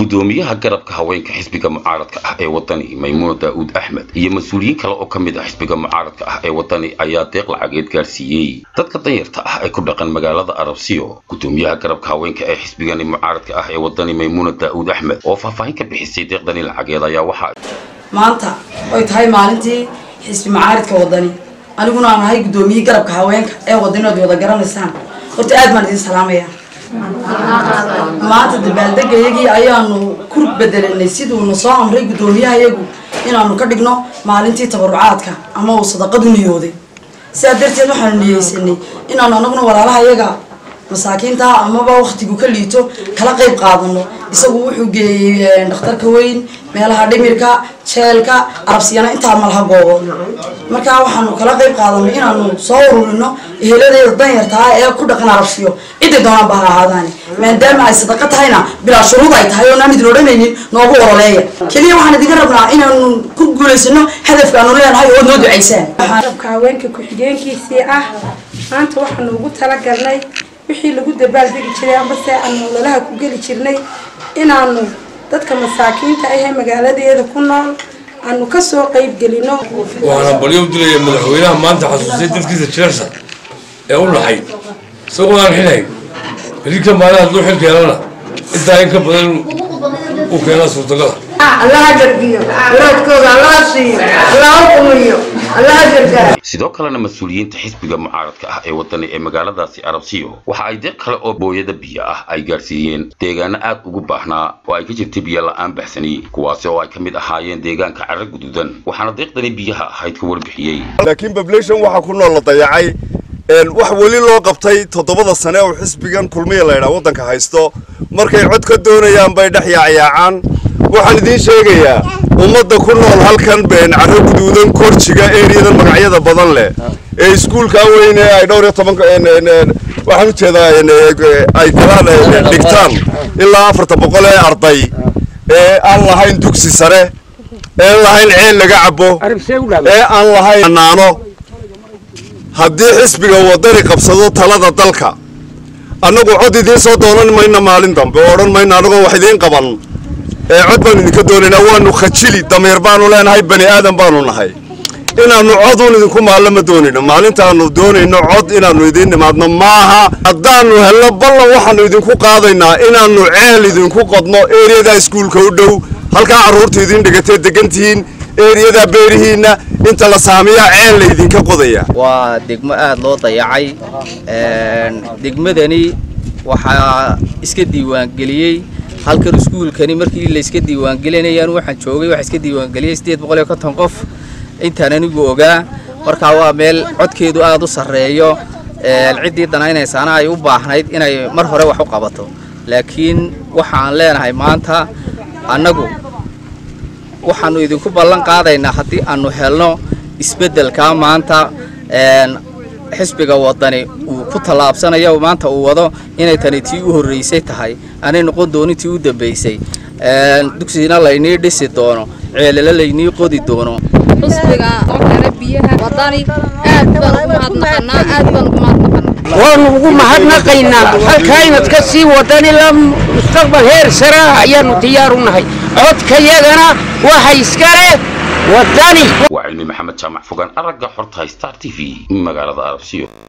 gudoomiyaha garabka haweenka xisbiga mucaaradka ah ee wadani maymuuna daa'uud axmed iyo mas-uuliyiin kale oo ka mid ah xisbiga mucaaradka ah ee wadani ayaa deeq lacageed gaarsiiyey dadka danyarta ah ee ku dhaqan magaalada arabsiyo gudoomiyaha garabka haweenka ee xisbigani mucaaradka ah ee wadani maymuuna daa'uud axmed oo faahfaahin ka bixisay deeqdani lacageed ayaa waxaa maanta oy tahay maalintii xisbi mucaaridka wadani aniguna aan ahay gudoomiyihii garabka haweenka ee wadani ood wada garanaysaan horta aad baan idin salaamaya maanta dabaaldegayagii ayaanu ku bedelanay siduuna soo amray gudoomiyahayagu inaanu ka dhigno maalintii tabarucaadka ama uu sadaqadu niyooday sidaa darteed waxaanu niyeysanay inaanu anaguna walaalahayaga masaakiinta amaba waktigu ka liito kala qayb qaadano isagu wuxuu geeyey dhakhtarka weyn meelaha dhimirka jeelka arabsiyana intaa malaha goobo markaa waxaanu kala qayb qaadanay inaanu soo ururino eheladeeda danyartaa ee ku dhaqan arabsiyo ciday doonaan baa ha ahaadaani maadaama ay sadaqa tahayna bilaa shuruud ay tahay oonaan idin odhanaynin noogu ololeeya keliya waxaan idinka rabnaa inaanu ku guulaysano hadafkaanu leenahay ood noo ducaysaan garabka haweenka ku-xigeenkiisii ah maanta waxaanu ugu talagalnay wixii lagu dabaaldegi jiray ambase aanu ololaha ku geli jirnay inaanu dadka masaakiinta ahee magaaladeeda ku nool aanu kasoo qayb gelino waxaana balyo u dilaya madaxweynaha maanta xasuusay dadkiisa jeersa ee u dhaxay isagoo aan xilhayn xilka maalin hadduu xilka helana intaa in ka badan u keenaa suurtagala allaha gargiyo walaadkooda allaha siiyo allaha qumiyo allaha gargaar sidoo kalena mas-uuliyiinta xisbiga mucaaradka ah ee wadani ee magaaladaasi arabsiyo waxa ay deeq kale oo booyada biyo ah ay gaarsiiyeen deegaano aad ugu baahnaa oo ay ka jirtay biyo la-aan baxsani kuwaasi oo ay ka mid ahaayeen deegaanka carro guduudan waxaana deeqdani biyaha ahayd ka warbixiyey laakiin bablation waxaa ku nool la dayacay wax weli loo qabtay toddobada sane oo xisbigan kulmiya laydhaa waddanka haysto markay cod ka doonayaan bay dhex yaacyaacaan waxaan idiin sheegayaa ummadda ku nool halkan been carro guduudan korjiga ereyadan magacyada badan leh ee iskuulkaa weyne ay dhowr iyo tobanka waxaan ujeedaa ay galaan dhigtaan ilaa afartan boqol ee arday ee aan lahayn dugsi sare ee aan lahayn ceel laga cabo ee aan lahayn naano haddii xisbiga wadani qabsado talada dalka annagu cod idiin soo doonan mayna maalin dambe oo odhan mayno annagoo wax idiin qaban ee cod baanu idinka doonaynaa waanu khajili damiir baanu leenahay bani aadan baanu nahay inaannu coduun idinku maallo ma doonayno maalintaannu doonayno cod inaannu idiin nimaadno maaha haddaannu helno ballan waxaannu idinku qaadaynaa inaannu ceel idinku qodno eriyada iskuulka u dhow halkaa carruurta idiin dhigatee degantihiin eriyada beerihiinna inta la saamiyaa ceel laydinka qodaya waa degmo aada loo dayacay degmadani waxaa iska diiwaangeliyey halkan iskuulkani markii layska diiwaangelinayaan waxaan joogay waxaa iska diiwaangeliyey siddeed boqol iyo konton qof intaan anigu ogaa markaa waa meel codkeedu aada u sarreeyo ciddii danaynaysaana ay u baahnayd inay mar hore wax u qabato laakiin waxaan leenahay maanta annagu waxaannu idinku ballan qaadaynaa haddii aanu helno isbeddelkaa maanta xisbiga wadani uu ku tallaabsanayo maanta uu wado inay tani tii u horraysay tahay aanay noqon doonin tii u dambaysay dugsigina laynii dhisi doono ceelala laynii qodi doono xisbiga oo kale biyaha wadani aad baan ugu mahadnaqanaa aad baan ugu mahadnaqanaa waanu ugu mahadnaqaynaa halkaa inaad ka sii wadan ilaa mustaqbal heer sare ah ayaanu diyaar u nahay codkayagana waxa iska leh wadani waa cilmi maxamed jaamac fogaan aragga xorta star t v magaalada arabsiyo